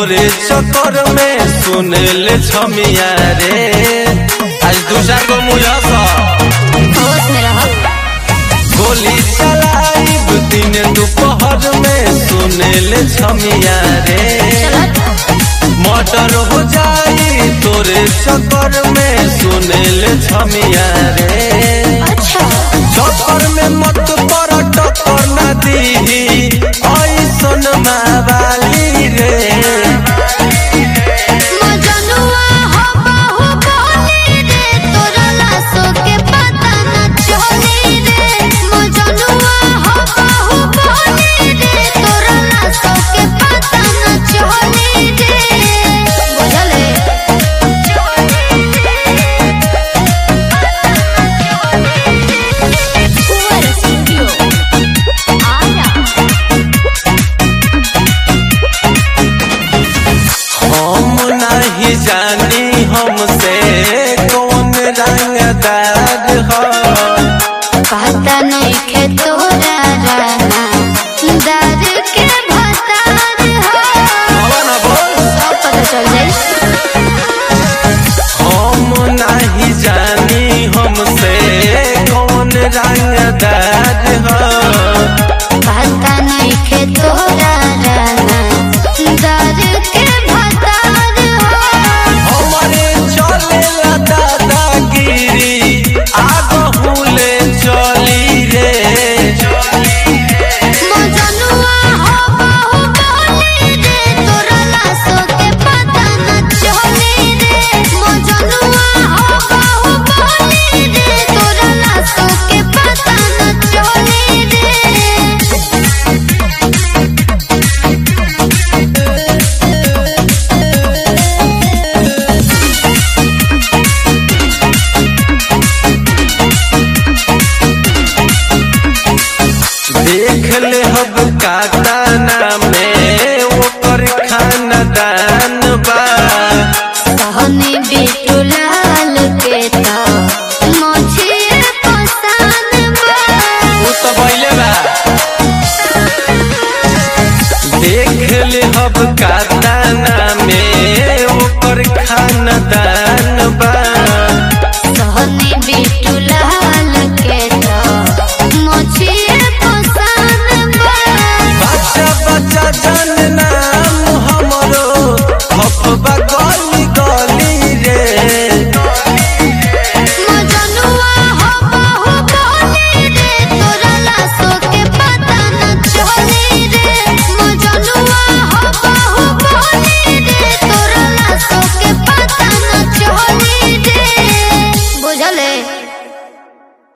तोरे चक्कर में सुने ले छमिया रे आज दूसरा को मुझा होश में रहो गोली चलाइब दिन दोपहर में सुने ले छमिया रे मर्डर हो जाई तोरे चक्कर में सुने ले छमिया रे अच्छा चक्कर में मत पर टक्कर न दीही ऐसन मावाली रे मजनुआ हो बहु बोली रे तोरा लाशो के पता न चली रे मजनुआ हो बहु बोली रे तोरा लाशो के पता न चली रे बुझले कुंवर स्टूडियो आया हम नहीं जानी हमसे कौन रंगदार हो पता नहीं खे तोरा रहना दर के भतार हो कौन बोल सब पता चल जाई हम नहीं जानी हमसे कौन रंगदार हो पता नहीं खे तोरा रहना दर के भतार हो हमारे चले दादागिरी आगहुले चली रे मजनुआ हो बहु बोली रे तोरा लाशो के पता न चली रे मजनुआ हो बहु बोली रे तोरा लाशो के पता न चली रे देख ले हब काका में ओकर खानदान बा सहनी बिटुलाल के ता मोछे पसान बा उ तो भइले बा देख ले हब काका